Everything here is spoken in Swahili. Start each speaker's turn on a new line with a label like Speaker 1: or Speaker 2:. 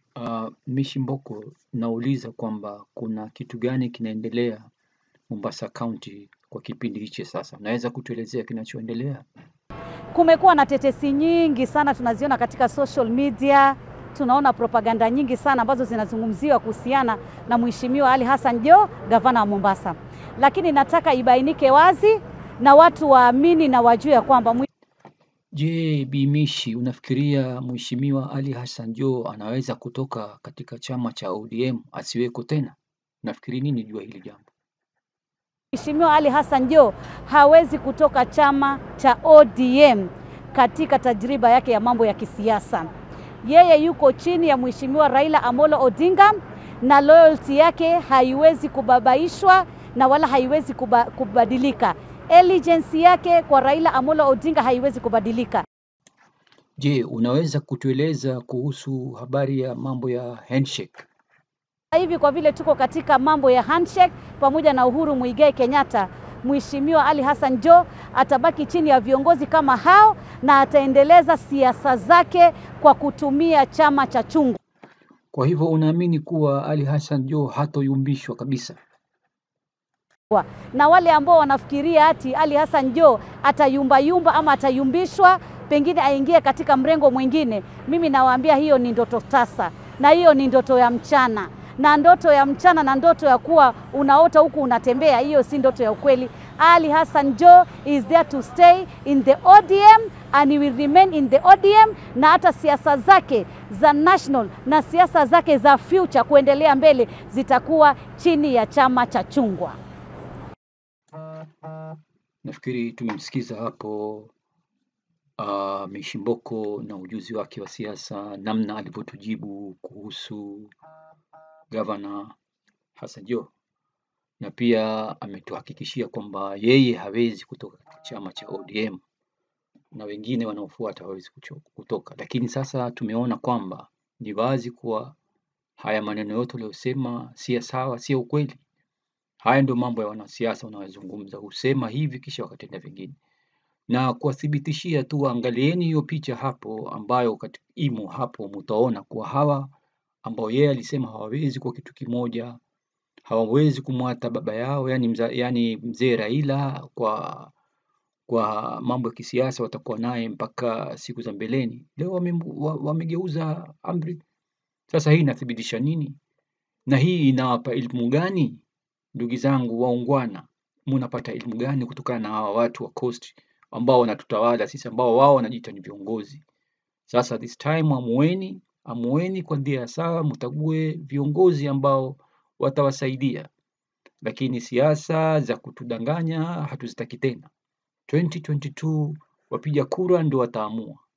Speaker 1: Uh, Mishi Mboko, nauliza kwamba kuna kitu gani kinaendelea Mombasa County kwa kipindi hichi sasa, unaweza kutuelezea kinachoendelea?
Speaker 2: Kumekuwa na tetesi nyingi sana tunaziona katika social media, tunaona propaganda nyingi sana ambazo zinazungumziwa kuhusiana na Mheshimiwa Ali Hassan Joho, gavana wa Mombasa, lakini nataka ibainike wazi na watu waamini na wajue ya kwamba mwi-
Speaker 1: Je, Bi Mishi, unafikiria Mheshimiwa Ali Hassan Joho anaweza kutoka katika chama cha ODM asiweko tena? Nafikiri nini jua hili jambo?
Speaker 2: Mheshimiwa Ali Hassan Joho hawezi kutoka chama cha ODM katika tajriba yake ya mambo ya kisiasa. Yeye yuko chini ya Mheshimiwa Raila Amolo Odinga na loyalty yake haiwezi kubabaishwa na wala haiwezi kuba, kubadilika. Allegiance yake kwa Raila Amolo Odinga haiwezi kubadilika.
Speaker 1: Je, unaweza kutueleza kuhusu habari ya mambo ya handshake?
Speaker 2: Sasa hivi kwa vile tuko katika mambo ya handshake pamoja na Uhuru Muigai Kenyatta, Mheshimiwa Ali Hassan Joho atabaki chini ya viongozi kama hao na ataendeleza siasa zake kwa kutumia chama cha chungwa.
Speaker 1: Kwa hivyo unaamini kuwa Ali Hassan Joho hatoyumbishwa kabisa?
Speaker 2: Na wale ambao wanafikiria ati Ali Hassan Joho atayumbayumba ama atayumbishwa pengine aingie katika mrengo mwingine, mimi nawaambia hiyo ni ndoto tasa, na hiyo ni ndoto ya mchana, na ndoto ya mchana na ndoto ya kuwa unaota huku unatembea, hiyo si ndoto ya ukweli. Ali Hassan Joho is there to stay in the ODM and he will remain in the ODM, na hata siasa zake za national na siasa zake za future kuendelea mbele zitakuwa chini ya chama cha chungwa.
Speaker 1: Nafikiri tumemsikiza hapo uh, Mishi Mboko na ujuzi wake wa siasa, namna alivyotujibu kuhusu gavana Hassan Joho, na pia ametuhakikishia kwamba yeye hawezi kutoka katika chama cha ODM na wengine wanaofuata hawezi kucho- kutoka, lakini sasa tumeona kwamba ni wazi kuwa haya maneno yote aliyosema si ya sawa, si ya ukweli. Haya ndio mambo ya wanasiasa wanayozungumza, husema hivi kisha wakatenda vingine. Na kuwathibitishia tu, angalieni hiyo picha hapo ambayo kati- imo hapo, mtaona kuwa hawa ambao yeye alisema hawawezi kuwa kitu kimoja, hawawezi kumwata baba yao, yani, mza, yani mzee Raila kwa kwa mambo ya kisiasa watakuwa naye mpaka siku za mbeleni. Leo wame- wa- wamegeuza amri. Sasa hii inathibitisha nini? Na hii inawapa elimu gani? Ndugu zangu waungwana, munapata elimu gani kutokana na hawa watu wa Coast ambao wanatutawala sisi, ambao wao wanajiita ni viongozi? Sasa this time amueni, amueni kwa njia ya sawa, mtague viongozi ambao watawasaidia, lakini siasa za kutudanganya hatuzitaki tena. 2022 wapiga kura ndio wataamua.